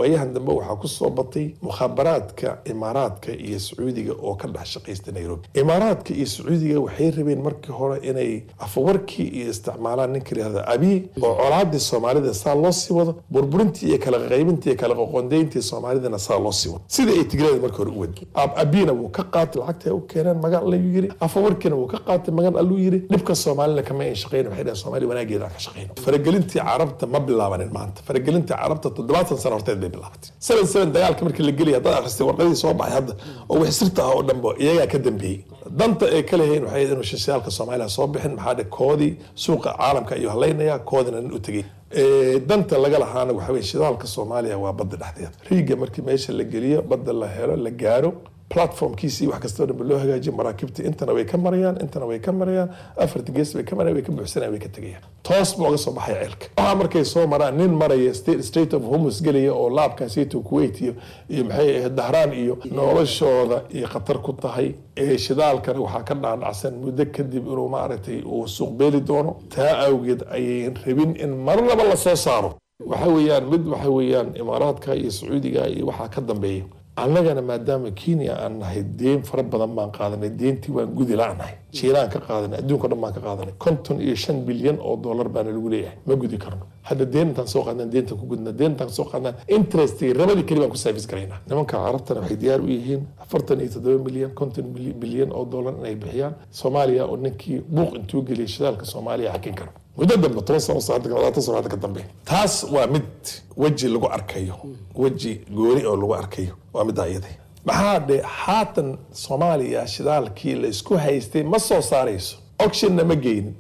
waayahan dambe waxaa kusoo batay mukhaabaraadka imaaraadka iyo sacuudiga oo ka dhex shaqaysta nairobi imaaraadka iyo sacuudiga waxay rabeen markii hore inay afawarkii iyo isticmaalaan ninka yihahda abiy oo colaadii soomaalida saa loo sii wado burburintii iyo kala qaybintii iyo kala qoqondayntii soomaalidana saa loo sii wado sida ay tigreeda markii hore u wadi abina wuu ka qaatay lacagta u keeneen magan allayuu yiri afawarkiina wuu ka qaatay magan alluu yiri dhibka soomaalina kama ayn shaqayn waxay dhaheen soomaaliya wanaageeda aan ka shaqayno faragelintii carabta ma bilaabanin maanta faragelintii carabta toddobaatan sano horteed bay bilaabatay seven seven dagaalka markii la gelaya haddaad akhristay warqadii soo baxay hadda oo wix sirta ah oo dhanba iyagaa ka dambeeyey danta ay ka leeyihiin waxay inuu shishaalka soomaaliya soo bixin maxaa dhe koodii suuqa caalamka ayuu halaynaya koodina nin u tegey danta laga lahaana waxa weye shidaalka soomaaliya waa badda dhexdeeda riiga markii meesha la geliyo badda la helo la gaaro platformkiisii wax kastoo dhanba loo hagaajiyo maraakiibta intana way ka marayaan intana way ka marayaan afarta gees bay ka marayaan way ka buuxsanayaan way ka tegayaan toos buu uga soo baxaya ceelka waxaa markay soo maraan nin maraya state of homus gelaya oo laabkaasito kuwait iyo iyo maxay ahayd dahraan iyo noloshooda iyo khatar ku tahay ee shidaalkana waxaa ka dhaadhacsan muddo kadib inuu maaragtay uu suuq beeli doono taa awgeed ayay rabin in marnaba la soo saaro waxa weeyaan mid waxa weeyaan imaaraadka iyo sacuudiga iyo waxaa ka dambeeya annagana maadaama kenya aan nahay deen fara badan baan qaadanay deentii waan gudi la-nahay jiinaan ka qaadanay adduunka dhan baan ka qaadanay konton iyo shan bilyan oo dollar baana lagu leeyahay ma gudi karno hadda deen intaan soo qaadnaan deenta ku gudna deen intaan soo qaadnaan interestigi rabadii keli baan ku service garaynaa nimanka carabtana waxay diyaar u yihiin afartan iyo toddoba milyan konton bilyan oo dollar inay bixiyaan soomaaliya oo ninkii buuq intuu geliyay shidaalka soomaaliya xakin karo muddo dambe toban sano labaatan sano hadda ka dambe taas waa mid weji lagu arkayo weji gooni oo lagu arkayo waa middaa iyada maxaa dhe haatan soomaaliya shidaalkii la isku haystay ma soo saarayso auctionna ma geynin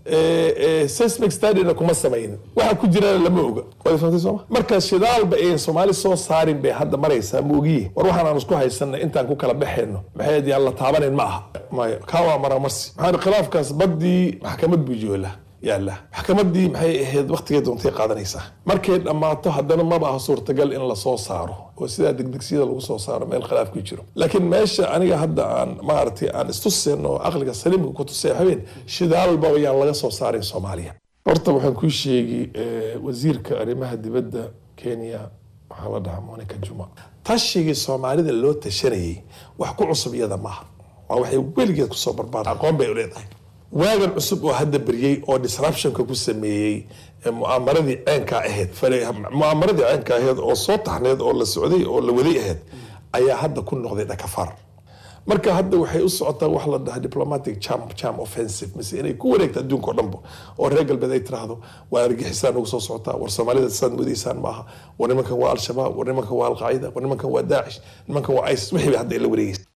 seismic studyna kuma samaynin waxa ku jirana lama oga waad fahamtay sooma marka shidaalba ayn soomaali soo saarin bay hadda maraysaa ma ogiye war waxaan aan isku haysanna intaan ku kala baxayno maxay yaan la taabanayn ma aha maya kaa waa maramarsi maxaa khilaafkaas baddii maxkamad buu joolaa yaala maxkamadii maxay ahayd waktigay doontay qaadanaysaa markay dhammaato haddana maba aha suurtagal in lasoo saaro oo sidaa degdegsiyada lagu soo saaro meel khilaaf ku jiro laakiin meesha aniga hadda aan maaragtay aan istuseen oo aqliga saliimka ku tusay habeen shidaalba ayaan laga soo saarin soomaaliya horta waxaan kuu sheegi wasiirka arrimaha dibadda kenya waxaa la dhahaa monica juma tashigii soomaalida loo tashanayay wax ku cusub iyada maaha waa waxay weligeed kusoo barbaar aqoon bay u leedahay waagan cusub oo hadda beryey oo disruptionka ku sameeyey mu'aamaradii ceenka ahayd mu'aamaradii ceenka ahayd oo soo taxneed oo la socday oo la waday ahayd ayaa hadda ku noqday dhakafar marka hadda waxay u socotaa wax la dhaha diplomatic charm charm offensive mise inay ku wareegto adduunka oo dhanba oo reer galbeed ay tiraahdo waa argixisaan ugu soo socotaa war soomaalida saad mudaysaan maaha war nimankan waa al-shabaab war nimankan waa al-qaacida war nimankan waa daacish nimankan waa isis wixii bay hadda ila wareegaysa